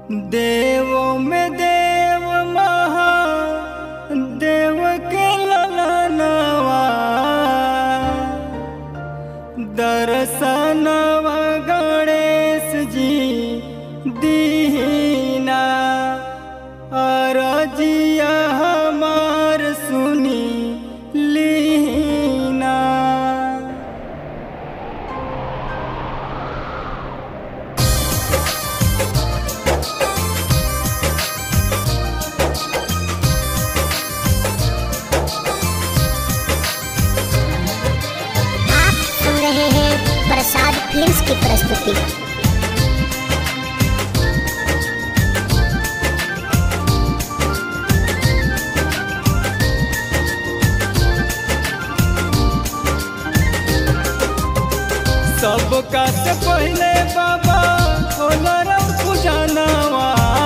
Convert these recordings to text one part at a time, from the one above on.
देवों में देव महा देव के ललनवा दर्शनवा गणेश जी दीना अरजिया हमार सुनी लीना आप सुन रहे हैं प्रसाद फिल्म्स की प्रस्तुति सबका से पहले बाबा होलरम पूजनवा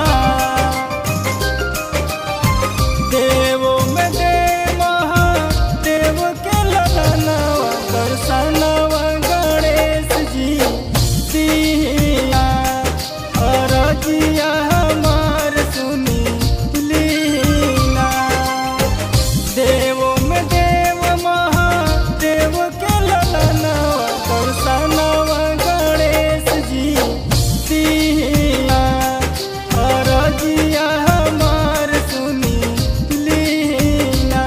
देवो में देव महा देव के ललनवा दर्शनवा गणेश जी दिया अरजिया हमार सुनी लीना देवो में देव महादेव के ललनवा दर्शनवा गणेश जी दिया अरजिया हमार सुनी लीना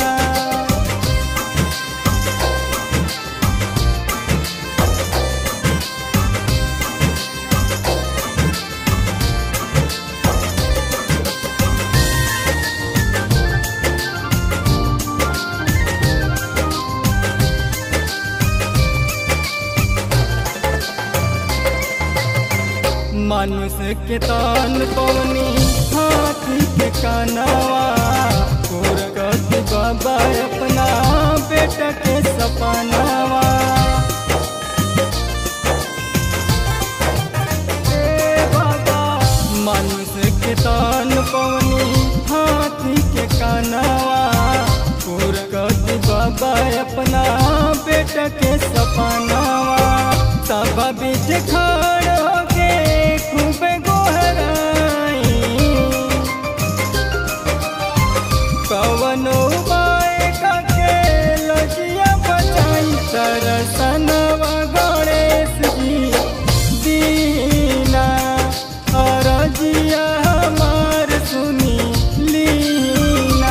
मनुष्य के तान पवनी हाथी के कानवा पूरगति बाबा अपना बेटा के सपनावा ए बाबा मनुष्य के तान पवनी हाथी के कानवा पूरगति बाबा अपना बेटा के सपनावा सब बीच खड़ होके खूब गोहराई कवनो उपाय करके लजिया बचाई तरसनवा गणेश जी दीना अरजिया हमार सुनी लीना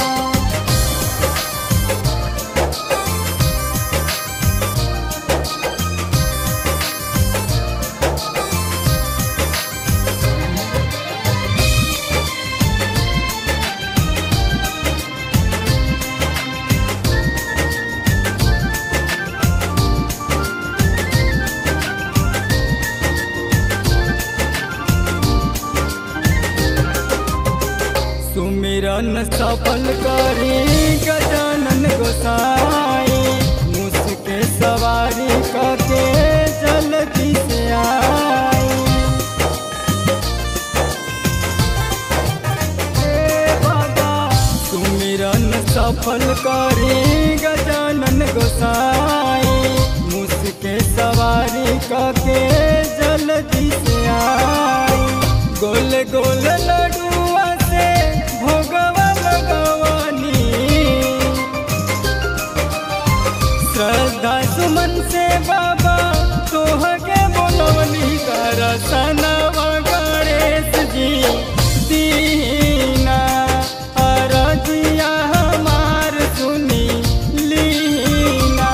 सुमिरन सफल करी गजानन गोसाई मुझके सवारी करके जल्दी से आई हे बाबा सुमिरन सफल करी गजानन गोसाई मुझके सवारी करके जल्दी से आई गोल गोल लडुआ से भोगवा लगवानी श्रद्धा सुमन से बाबा तोह के बोलवनी कर सनवा गणेश जी दीना अरजिया हमार सुनी लीना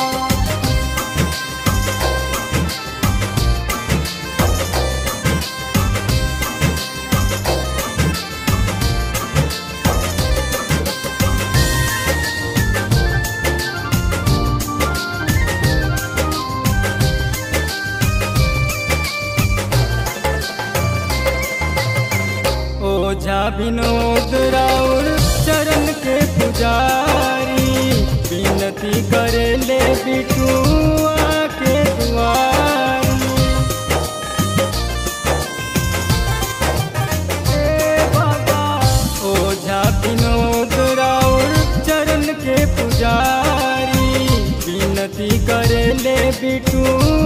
ओझा विनोद राउर चरण के पुजारी विनती करे ले बिटुआ के दुआरी हे बाबा ओझा विनोद राउर चरण के पुजारी विनती करे ले बिटुआ